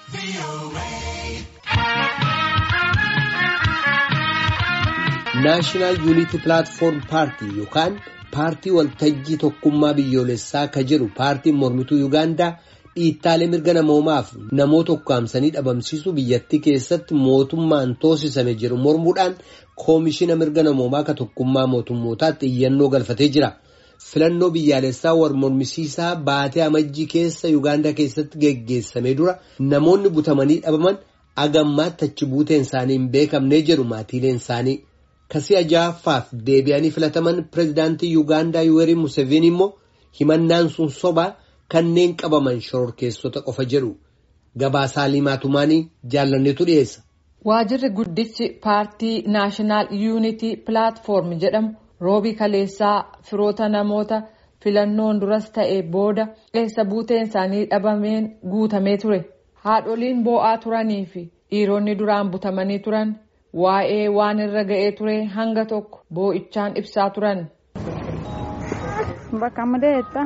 naashinaal yuunitii pilaatfoorm paartii yookaan paartii waltajjii tokkummaa biyyoolessaa ka jedhu paartiin mormituu yuugaandaa dhiittaalee mirga namoomaaf namoota ukkaamsanii dhabamsiisuu biyyattii keessatti mootummaan toosisame jedhu mormuudhaan koomishina mirga namoomaa ka tokkummaa mootummootaatti iyyannoo galfatee jira. filannoo biyyaalessaa war mormisiisaa baatee amajjii keessa yuugaandaa keessatti geggeessamee dura namoonni butamanii dhabaman agammaatti achi buuteen isaanii hin beekamnee jedhu maatiileen isaanii. Kasii aja'affaaf deebi'anii filataman pirezidaantii Yuugaandaa Yuwerii Museveni immoo himannaan sun sobaa kanneen qabaman shororkeessota qofa jedhu gabaasaa limaatumaanii jaallanneetu dhiyeessa. Waajirri guddichi paartii naashinaal yuunitii pilaatfoorm jedhamu roobii kaleessaa firoota namoota filannoon duras ta'e booda eessa buuteen isaanii dhabameen guutamee ture. Haadholiin boo'aa turanii fi dhiironni duraan butamanii turan. waa'ee waan irra ga'ee ture hanga tokko boo'ichaan ibsaa turan. Bakka mudeetta.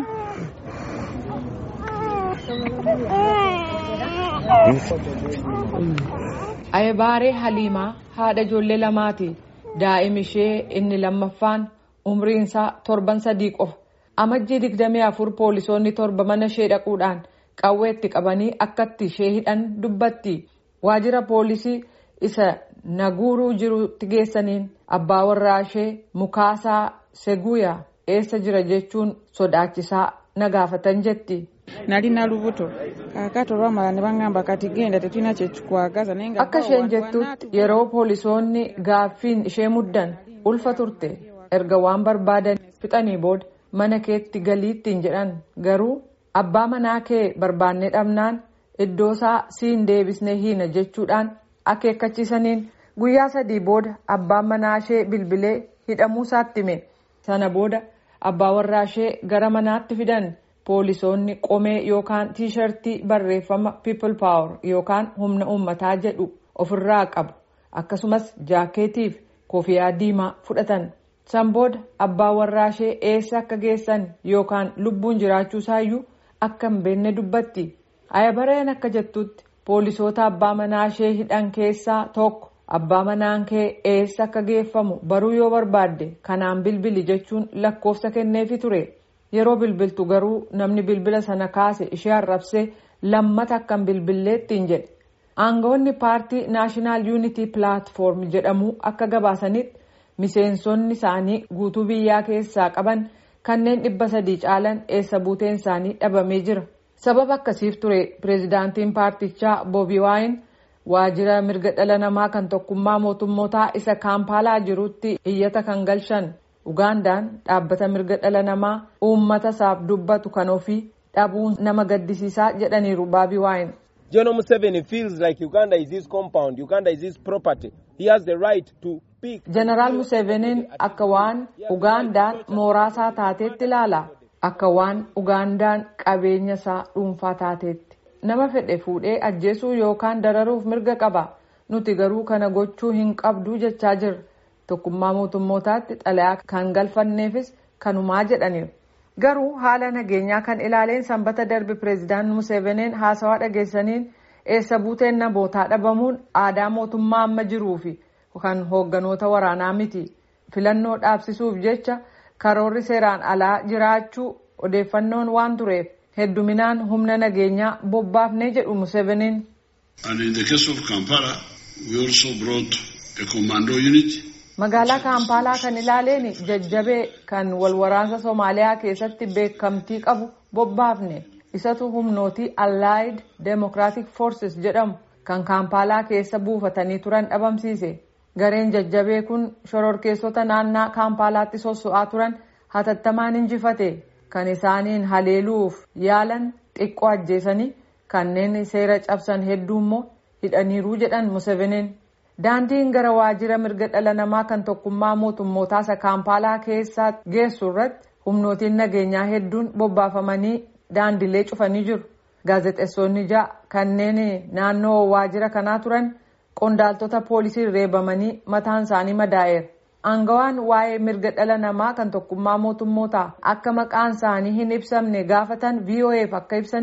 Ayebaaree Haliimaa haadha ijoollee lamaati. Daa'im ishee inni lammaffaan umriin isaa torban sadii qofa. Amajjii digdamii afur poolisoonni torba mana ishee dhaquudhaan qawweetti qabanii akkatti ishee hidhan dubbatti. Waajjira poolisii isa naguuruu jirutti geessaniin abbaa warraa ishee mukaasaa seguuyaa eessa jira jechuun sodaachisaa na gaafatan jetti. Nali na lubuto kaakato lwamala ne baŋŋamba kati genda tetulina kyekikwagaza naye nga Akka isheen jettutti yeroo poolisoonni gaaffiin ishee muddan ulfa turte erga waan barbaadan fixanii booda mana keetti galiittiin jedhan garuu abbaa manaa kee barbaannee dhabnaan iddoo isaa siin deebisnee hiina jechuudhaan akeekkachiisaniin guyyaa sadii booda abbaan manaa ishee bilbilee hidhamuu isaatti hime sana booda abbaa warraa ishee gara manaatti fidan poolisoonni qomee yookaan tiishartii barreeffama people power yookaan humna uummataa jedhu ofirraa qabu akkasumas jaakeetiif kofiyaa diimaa fudhatan san booda abbaa warraa ishee eessa akka geessan yookaan lubbuun jiraachuusaayyuu akka hin beekne dubbatti ayabareen akka jettutti. poolisoota abbaa manaa ishee hidhan keessaa tokko abbaa manaan kee eessa akka geeffamu baruu yoo barbaadde kanaan bilbili jechuun lakkoofsa kenneefi ture yeroo bilbiltu garuu namni bilbila sana kaase ishee arrabsee lammata akka hin bilbilleettiin jedhe aangawoonni paartii naashinaal yuunitii pilaatfoorm jedhamu akka gabaasanitti miseensonni isaanii guutuu biyyaa keessaa qaban kanneen dhibba sadii caalan eessa buuteen isaanii dhabamee jira. sababa akkasiif ture pireezidaantiin paartichaa boobi waayin waajjira mirga dhala namaa kan tokkummaa mootummootaa isa kaampaalaa jirutti iyyata kan galchan ugaandaan dhaabbata mirga dhala namaa uummata isaaf dubbatu kan ofii dhabuun nama gaddisiisaa jedhaniiru boobi waayin. General Museveni feels like Uganda is his compound, Uganda is his property. He has the right to pick. Jeneraal Museveniin akka waan Ugaandaan mooraasaa taateetti ilaala. Akka waan Ugaandaan qabeenya isaa dhuunfaa taateetti. Nama fedhe fuudhee ajjeesuu yookaan dararuuf mirga qaba. Nuti garuu kana gochuu hin qabduu jechaa jirra. Tokkummaa mootummootaatti xalayaa kan galfanneefis kanumaa jedhaniiru. Garuu haala nageenyaa kan ilaaleen sanbata darbe pireezidaant Museveniin haasawaa dhageessaniin eessa buuteen namootaa dhabamuun aadaa mootummaa amma jiruufi kan hoogganoota waraanaa miti. Filannoo dhaabsisuuf jecha. karoorri seeraan alaa jiraachuu odeeffannoon waan tureef hedduminaan humna nageenyaa bobbaafnee jedhu Museveniin. And in the case of Kampala, we also brought a commando unit. Magaalaa Kaampaalaa kan ilaaleen jajjabee kan wal waraansa Somaaliyaa keessatti beekamtii qabu bobbaafne isatu humnootii Allied Democratic Forces jedhamu kan Kaampaalaa keessa buufatanii turan dhabamsiise. gareen jajjabee kun shororkeessota naannaa kaampaalaatti sosso'aa turan hatattamaan injifate kan isaaniin haleeluuf yaalan xiqqoo ajjeesanii kanneen seera cabsan hedduu immoo hidhaniiruu jedhan museveniin daandiin gara waajjira mirga dhala namaa kan tokkummaa mootummootaa isa kaampaalaa keessaa geessu irratti humnootiin nageenyaa hedduun bobbaafamanii daandilee cufanii jiru gaazexeessonni ja'a kanneen naannoo waajjira kanaa turan. qondaaltota poolisii reebamanii mataan isaanii madaa'eera. Aangawaan waa'ee mirga dhala namaa kan tokkummaa mootummootaa akka maqaan isaanii hin ibsamne gaafatan VOA'f akka ibsanitti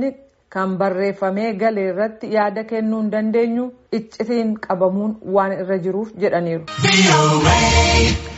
kan barreeffamee gale irratti yaada kennuu hin dandeenyu iccitiin qabamuun waan irra jiruuf jedhaniiru.